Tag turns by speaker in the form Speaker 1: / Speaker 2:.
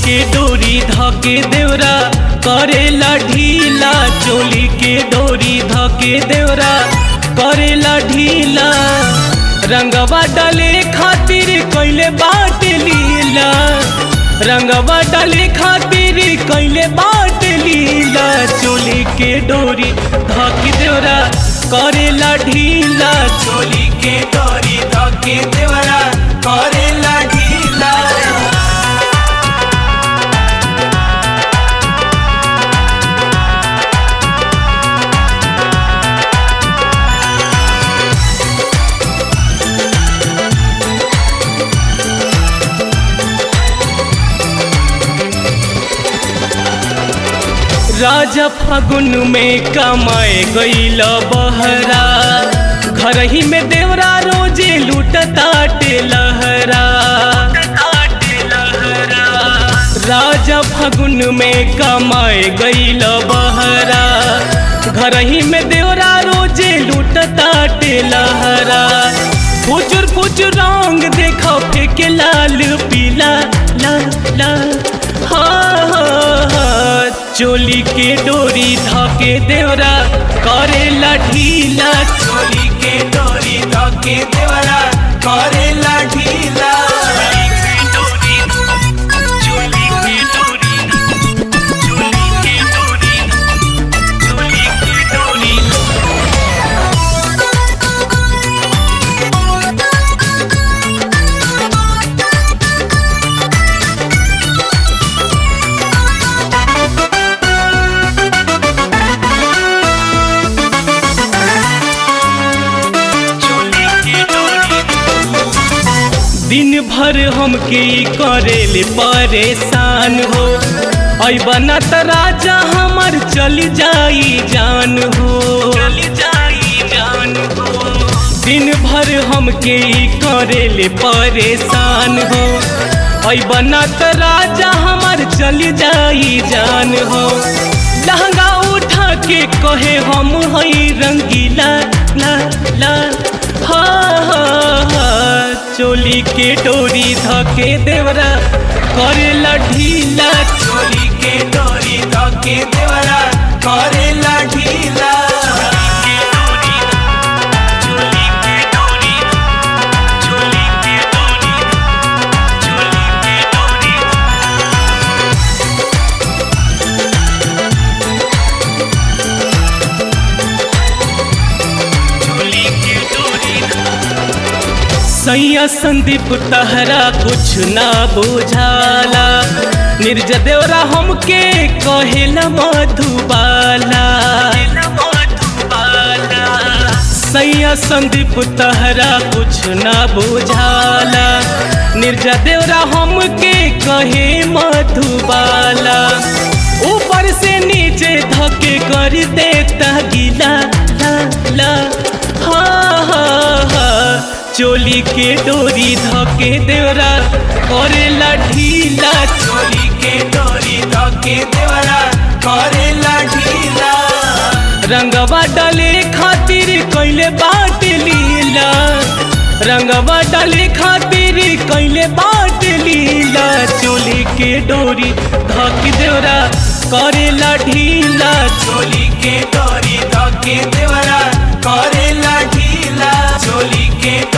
Speaker 1: के डोरी धके देवरा करेला ढीला चोली के डोरी धके देवरा करेला ढीला रंगवा डाले खातिर कैले बाट लीला रंगवा डाले खातिर कैले बाट लीला चोली के डोरी धके देवरा करेला ढीला चोली के डोरी धके देवरा करेला ढीला राजा फागुन में कमाए गईल बहरा घर ही में देवरा रोजे लूटताटे लहरा राजा फागुन में कमाए गईल बहरा घर ही में देवरा रोजे लूटताटे लहरा फुचुर फुचुर रंग देखो फेंके लाल पीला ला ला हाँ हाँ हाँ चोली के डोरी धके देवरा करेला ढीला चोली के डोरी धके देवरा करेला ढीला दिन भर हमके ई करेले परेशान हो ऐ बना त राजा हमर चल जाई जान हो दिन भर हमके ई करेले परेशान हो ऐ बना त राजा हमर चल जाई जान हो लहंगा उठा के कहे हम हई रंगीला ला ला हा हा हा चोली के डोरी धके देवरा करेला ढीला चोली के डोरी धके देवरा करेला ढीला सैया संदीप तहरा कुछ ना बुझाला निर्ज देवरा हमके कहेला मधुबाला सैया संदीप तहरा कुछ ना बुझाला निर्जा देवरा हमके कहे मधुबाला ऊपर से नीचे धके कर देता गिला ला ला हा हा हा चोली के डोरी धके देवरा करेला ढीला चोली के डोरी धके देवरा करेला ढीला रंगवा डाले खातिर कैले बाट लीला रंगवा डाले खातिर कैले बाट लीला चोली के डोरी धक देवरा करेला ढीला चोली के डोरी धके देवरा करेला ढीला चोली के